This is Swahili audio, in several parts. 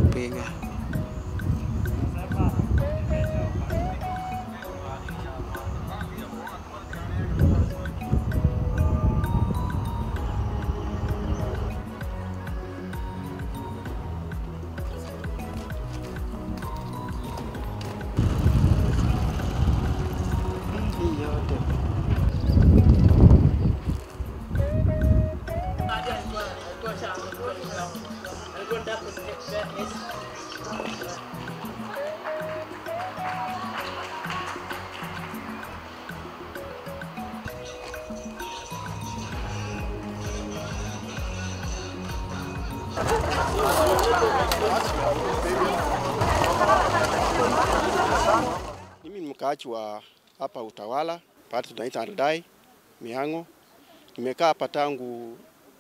kupiga. Hii yote Mimi ni mkaaji wa hapa Utawala, pale tunaita Aldai Mihango. Nimekaa hapa tangu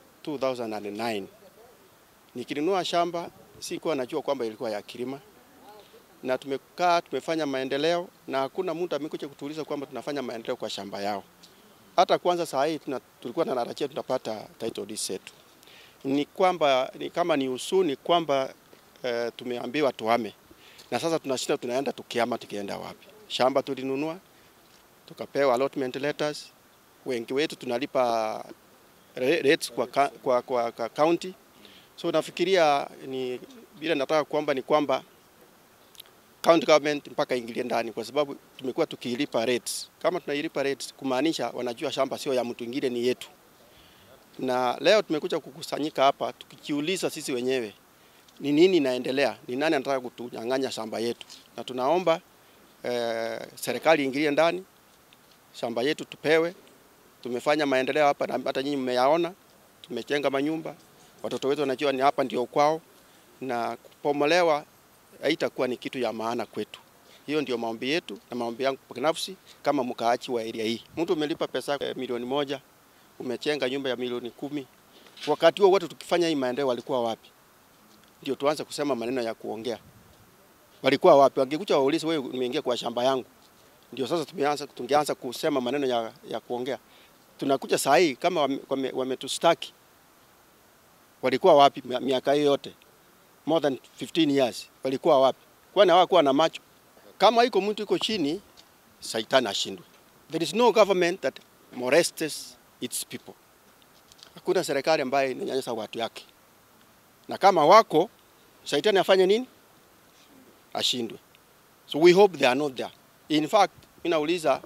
2009. Nikinunua shamba sikuwa najua kwamba ilikuwa ya kilima, na tumekaa tumefanya maendeleo, na hakuna mtu amekuja kutuuliza kwamba tunafanya maendeleo kwa shamba yao. Hata kwanza saa hii tuna, tulikuwa tunatarajia tunapata title deed zetu. Ni kwamba ni kama ni usuni kwamba eh, tumeambiwa tuhame na sasa tunashinda tunaenda tukiama tukienda wapi? Shamba tulinunua tukapewa allotment letters, wengi wetu tunalipa ra- rates kwa, ka- kwa, kwa, kwa county. So nafikiria ni bila nataka kwamba ni kwamba county government mpaka ingilie ndani, kwa sababu tumekuwa tukilipa rates. Kama tunailipa rates, kumaanisha wanajua shamba sio ya mtu mwingine, ni yetu. Na leo tumekuja kukusanyika hapa tukijiuliza sisi wenyewe ni nini inaendelea, ni nani anataka kutunyang'anya shamba yetu, na tunaomba eh, serikali iingilie ndani, shamba yetu tupewe. Tumefanya maendeleo hapa na hata nyinyi mmeyaona, tumejenga manyumba, watoto wetu wanajua ni hapa ndio kwao, na kupomolewa haitakuwa ni kitu ya maana kwetu. Hiyo ndio maombi yetu na maombi yangu binafsi kama mkaaji wa area hii. Mtu umelipa pesa eh, milioni moja, umechenga nyumba ya milioni kumi, wakati huo wote tukifanya hii maendeleo walikuwa wapi? ndio tuanze kusema maneno ya kuongea. Walikuwa wapi? Wangekuja waulize, wewe umeingia kwa shamba yangu. Ndio sasa tumeanza tungeanza kusema maneno ya, ya kuongea. Tunakuja saa hii kama wame- wame- wametustaki, walikuwa wapi mi- miaka hiyo yote, more than 15 years, walikuwa wapi? Kwani hawakuwa na macho? Kama iko mtu iko chini, saitani ashindwe. There is no government that molests its people. Hakuna serikali ambayo inanyanyasa watu yake na kama wako shaitani afanye nini? Ashindwe. So we hope they are not there. In fact, mimi nauliza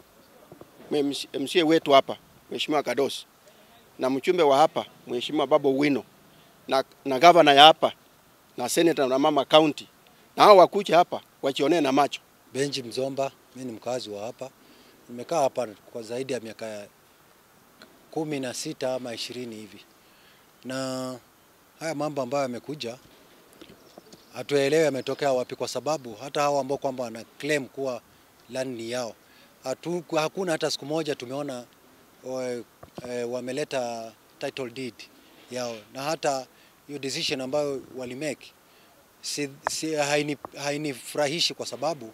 MCA wetu hapa Mheshimiwa Kadosi na mchumbe wa hapa Mheshimiwa Babu Wino na, na gavana ya hapa na senator na mama county na hao wakuja hapa wachionee na macho. Benji Mzomba, mimi ni mkazi wa hapa. Nimekaa hapa kwa zaidi ya miaka kumi na sita ama ishirini hivi, na haya mambo ambayo yamekuja hatuelewi yametokea wapi, kwa sababu hata hao ambao kwamba wana claim kuwa land ni yao hatu, hakuna hata siku moja tumeona wa- eh, wameleta title deed yao, na hata hiyo decision ambayo walimake si, si, haini, hainifurahishi kwa sababu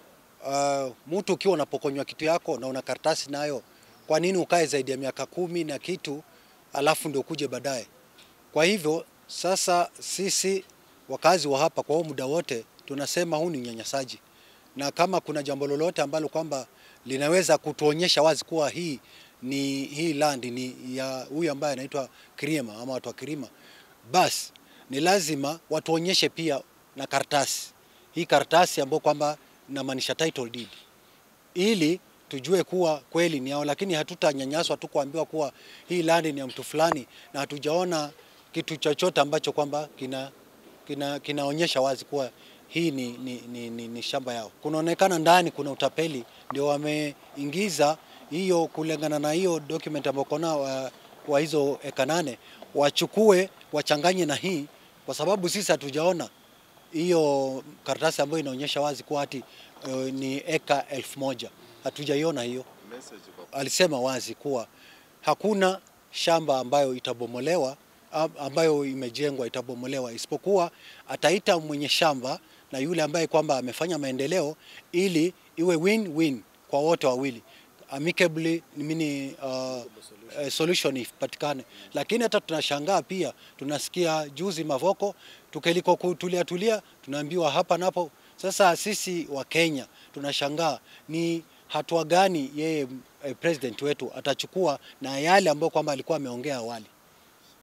uh, mtu ukiwa unapokonywa kitu yako na una karatasi nayo, kwa nini ukae zaidi ya miaka kumi na kitu alafu ndio kuje baadaye? Kwa hivyo sasa sisi wakazi wa hapa kwa huo muda wote tunasema huu ni unyanyasaji, na kama kuna jambo lolote ambalo kwamba linaweza kutuonyesha wazi kuwa hii ni hii land ni ya huyu ambaye anaitwa Kirima ama watu wa Kirima, basi ni lazima watuonyeshe pia na karatasi hii karatasi ambayo kwamba inamaanisha title deed ili tujue kuwa kweli ni yao, lakini hatutanyanyaswa tu kuambiwa kuwa hii land ni ya mtu fulani na hatujaona kitu chochote ambacho kwamba kina, kina, kinaonyesha wazi kuwa hii ni, ni, ni, ni, ni shamba yao. Kunaonekana ndani kuna utapeli, ndio wameingiza hiyo kulingana na hiyo document ambayo kona wa, wa hizo eka nane wachukue wachanganye na hii, kwa sababu sisi hatujaona hiyo karatasi ambayo inaonyesha wazi kuwa hati uh, ni eka elfu moja hatujaiona hiyo. Alisema wazi kuwa hakuna shamba ambayo itabomolewa am- ambayo imejengwa itabomolewa, isipokuwa ataita mwenye shamba na yule ambaye kwamba amefanya maendeleo ili iwe win-win kwa wote wawili amicably mini uh, uh, solution ipatikane. Lakini hata tunashangaa pia, tunasikia juzi Mavoko tukiliko kutulia tulia tunaambiwa hapa napo. Sasa sisi wa Kenya tunashangaa ni hatua gani yeye eh, president wetu atachukua na yale ambayo kwamba alikuwa ameongea awali.